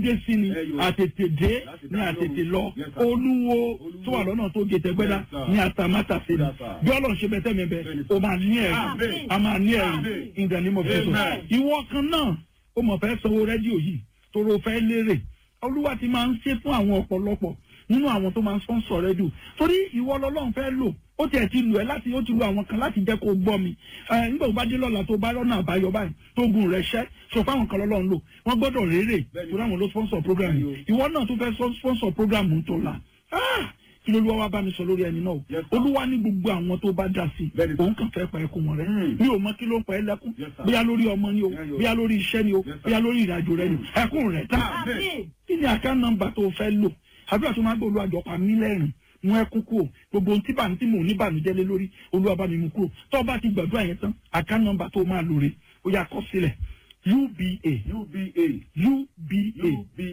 dé sí ni Ẹ yo. àtètè dé Láti ní dá àtètè lóhùn. lọ Yes, sir. olúwo Olúwo. tó wà lọ́nà tó gé tẹgbẹ́dá Yes, sir. ní àtàmátà sí ni Yes, sir. bí ọlọ́run ṣe bẹ́tẹ̀ mi bẹ́ Bẹ́ẹ̀ni, o sir. máa ní ẹ̀rí Amen. a máa ní ẹ̀rí Amen. in the name of Jesus Amen. ìwọ kan náà ó mọ̀ fẹ́ sanwó rédíò yìí tóró fẹ́ lérè olúwa ti máa ń ṣe fún àwọn ọ̀pọ̀lọpọ̀ nínú àwọn tó máa ń sponsor rédíò torí ìwọ lọ́lọ́run fẹ́ lò ó tiẹ̀ ti lù ẹ́ láti ó ti lu àwọn kan láti jẹ́ kó o gbọ́ mi ẹ nígbà tó bá dé lọ́la tó bá rọ́nà àbáyọ báyìí tó gùn rẹ̀ ṣẹ́ sọ fáwọn kan lọ́lọ́run lò wọ́n gbọ́dọ̀ rérè Bẹ́ẹ̀ni. torí àwọn ló sponsor program yìí Bẹ́ẹ̀ni ìwọ náà tó fẹ́ sọ- sponsor program ń tó la Ah! kí ló lọ́wọ́ wá bá mi sọ lórí ẹni náà o Yes, sir. olúwa ní gbogbo àwọn tó bá dá sí Bẹ́ẹ̀ni, sir. òun kàn fẹ́ pa ẹkún wọn rẹ Hmm. mi ò mọ kí ló ń pa ẹ lẹ́kún Yes, sir. bóyá lórí ọmọ ni o Yes, sir. bóyá lórí iṣẹ́ ni o Yes, sir. bóyá lórí ìrìnàjò rẹ ni ẹkún rẹ tá Amen. kí ni àká nọ́mbà tó fẹ́ lò àdúrà tó máa ń gbọ́ olúwa jọ̀ọ́ pa mí lẹ́rìn mú ẹkún kúrò gbogbo ohun tí bàmí tí mò ń ní bànújẹ́ lé lórí olúwa bá mi mú kúrò tó o bá ti gbàdúrà yẹn tán àká nọ́mbà tó máa lò rè ó yá kọ sílẹ̀ uba UBA. uba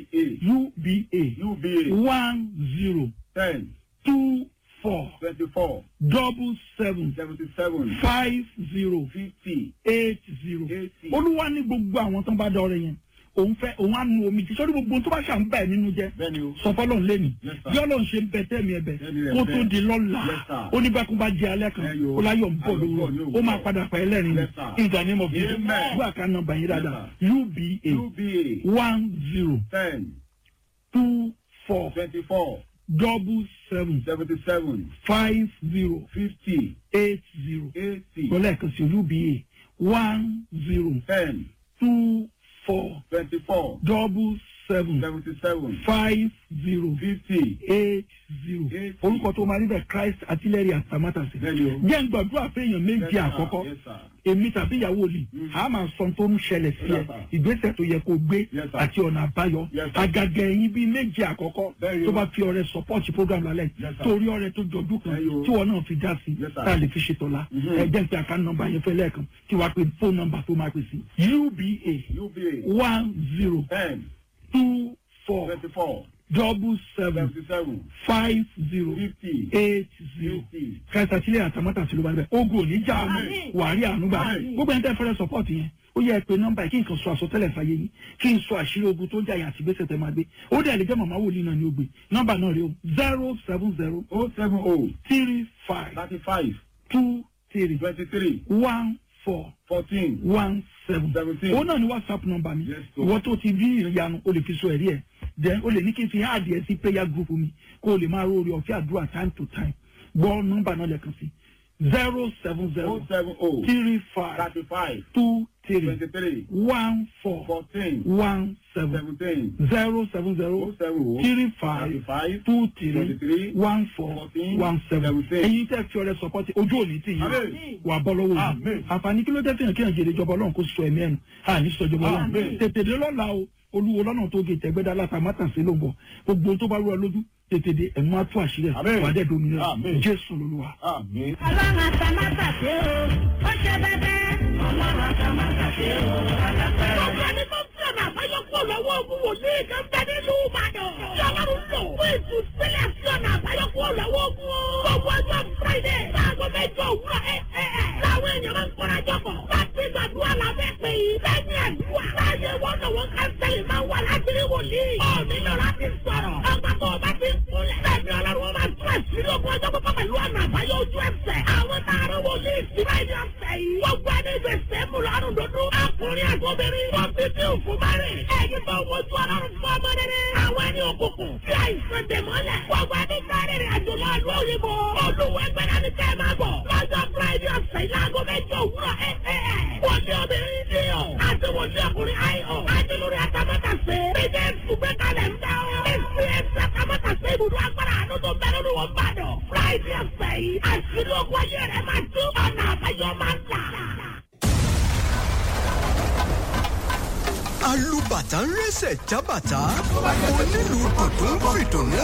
UBA. uba UBA. one zero Ten. two four Twenty-four. double seven Seventy-seven. five zero Fifty. eight zero Eighty. olúwa ní gbogbo àwọn tó ń bá dá ọrẹ yẹn òun fẹ́ òun á nu omi tí sọ́dún gbogbo ohun tó bá ṣà ń bà ẹ́ nínú jẹ́ Bẹ́ẹ̀ni o. sọ fọlọ́run lẹ́nu Yes, sir. bí ọlọ́run ṣe ń bẹ tẹ́mi ẹ̀bẹ̀ Tẹ́mi rẹ̀ kó bẹ́ẹ̀. tó di lọ́la Yes, sir. ó ní bẹ́ẹ̀ kó bá jẹ alẹ́ kan Ẹ yo. ó láyọ̀ ń bọ̀ Ayọ̀ ń bọ̀ ní lóru ó òwúrọ̀. máa padà pa ẹlẹ́rìn Yes, sir. in the name of Jesus Amen. gbọ́ àká nọ́mbà yín dáadáa uba UBA. one zero Ten. two four Twenty-four. double seven Seventy-seven. five zero Fifty. eight zero Eighty. lọ́lẹ̀ kan sí uba one zero Ten. two four Twenty-four. double seven Seventy-seven. five zero Fifty. eight zero Eight orúkọ tó máa rí bẹ́ẹ̀ Christ artillery àtàmátàsí. Bẹ́ẹ̀ni o. jẹ́ ń gbàdúrà fẹ́yàn méjì Yes, sir. àkọ́kọ́ Yes, sir. èmi tàbí ìyàwó mi Mm. a máa sọ tó ń ṣẹlẹ̀ sí ẹ Yes, sir. ìgbésẹ̀ tó yẹ kó gbé Yes, sir. àti ọ̀nà àbáyọ Yes, sir. àgàgà ẹ̀yìn bíi méjì àkọ́kọ́ Bẹ́ẹ̀ni tó o. bá fi ọrẹ support program lálẹ́ Yes, sir. torí ọrẹ tó jọjú kan Bẹ́ẹ̀ni o. tí wọn náà fi dá sí Yes, sir. tá a lè fi ṣètò la Mhm. ẹ jẹ́ ń pe àká nọ́mbà yẹn fẹ́ lẹ́ẹ̀kan tí wàá pe phone number tó máa pè sí uba UBA. one zero Ten. two four Twenty-four. double seven Seventy-seven. five zero Fifty. eight zero Eighty. kẹsà sílẹ̀ àtàmọ́tà sí ló bá bẹ̀. ogun ò ní já Àmín. wàárí ànúgbà Àmín. gbogbo ẹni tẹ́ fẹ́rẹ́ support yẹn ó yẹ pé nọ́mbà yìí kí n kàn sọ àsọtẹ́lẹ̀ fàyè yín kí n sọ àṣírí ogun tó ń jà yín àti ìgbésẹ̀ tẹ́ máa gbé ó dẹ̀ lè jẹ́ màmá wòlíì náà ní ó gbé nọ́mbà náà rí o zero seven zero Oh seven oh. three five Thirty-five. two three Twenty-three. one four Fourteen. one seven Seventeen. òun náà ni whatsapp nọ́mbà mi Yes, sir. ìwọ tó ti rí ìyanu o lè fi sọ ẹ̀rí ẹ̀ then o lè ní kí n fi háàdì ẹ̀ sí prayer group mi kó o lè máa rórí ọ̀fẹ́ àdúrà time to time gbọ́ nọ́mbà náà lẹ́ẹ̀kan sí zero seven zero Oh seven oh. three five Thirty-five. two three Twenty-three. one four Fourteen. one seven Seventeen. zero seven Oh zero seven oh. three five Thirty-five. two three Twenty-three. one four Fourteen. one seven Seventeen. ẹ̀yin tẹ́ fi ọrẹ sọpọ́tì ojú òní tì yín Amen. wà bọ́ lọ́wọ́ yìí Amen. àǹfààní kí ló dé fihàn kí hàn jèrè ìjọba ọlọ́run kó sọ ẹ̀mí ẹ̀nu àní sọ ìjọba ọlọ́run Amen. tètè dé lọ́la o olúwo lọ́nà tó gé tẹ̀gbẹ́dá látàmátàsí ló ń bọ̀ gbogbo tó bá rú ọ lójú tètè dé ẹ̀mú á tú àṣírí ẹ̀ Amen. wà á dẹ̀ dominira Amen. jésù lolúwa. Àmín. ọlọ́run àtàmátàsé o ó ṣe bẹ́bẹ́. ọlọ́run àtàmátàsé o alágbára. Gbogbo ẹni tó ń fi ọ̀nà àbáyọ kúrò lọ́wọ́ ogun wòlíì kan bẹ nínú Ìbàdàn. Tí Ọlọ́run lò fún ìtúsílẹ̀ sí ọ̀nà àbáyọ kúrò lọ́wọ́ ogun. Gbogbo ọjọ́ Friday láago mẹ́jọ òwúrọ̀ ẹ̀ ẹ̀ ẹ̀. Láwọn èèyàn máa ń kóra jọpọ̀. Láti gbàdúrà lábẹ́ pé lẹ́yìn àdúrà. Láyé wọn lọ́wọ́ kánsẹ́lì máa wà láti rí wòlíì. Ó nílò láti sọ̀rọ̀. Ọgbà tó o bá ti ń kúnlẹ̀. Bẹ́ẹ̀ni Ọlọ́run máa tún àṣírí ogun ọjọ́ pípọ́ pẹ̀lú ọ̀nà àbáyọ ojú ẹsẹ̀. Àwọn tààrà wòlíì sí báyìí ọ̀sẹ̀ yìí. Gbogbo ẹni gbèsè mú lọ́rùn dúdú. Ọkùnrin àgbọ̀bìnrin. Wọ́n fi bí òfin márìn. Ẹ̀yin tó wojú ọlọ́run fún ọmọ rere. Àwọn ẹni òkùnkùn. Fi àìsàn dè mọ́lẹ̀. Gbogbo ẹni sáré rìn àjò lọ ìlú òyìnbó. Olúwa ẹgbẹ́ náà ni kẹ́ ẹ máa bọ̀. Lọ́jọ́ Friday ọ̀sẹ̀ yìí láago mẹ́jọ òwúrọ̀ ẹ̀ ẹ̀ ẹ̀. Wọ́n ní obìnrin ní ọ̀. Àti wọ́n ní ọkùnrin àìọ̀. Àti lórí àtàmọ́tàsé. Bíjẹ́ ìsúgbẹ́ kalẹ̀ ń dá ọ. Èsì ẹ̀sẹ̀ àtàmọ́tàsé ibùdó agbára àánú tó bẹ̀rẹ̀ ní wọ́n bàdàn. Friday ọ̀sẹ̀ yìí. Àṣírí ogun ayé rẹ̀ máa tú. Ọ̀nà àbáyọ máa ń là. alùbàtà ń rẹ́sẹ̀ jábàtà onílù dùdú ń fìdùnnú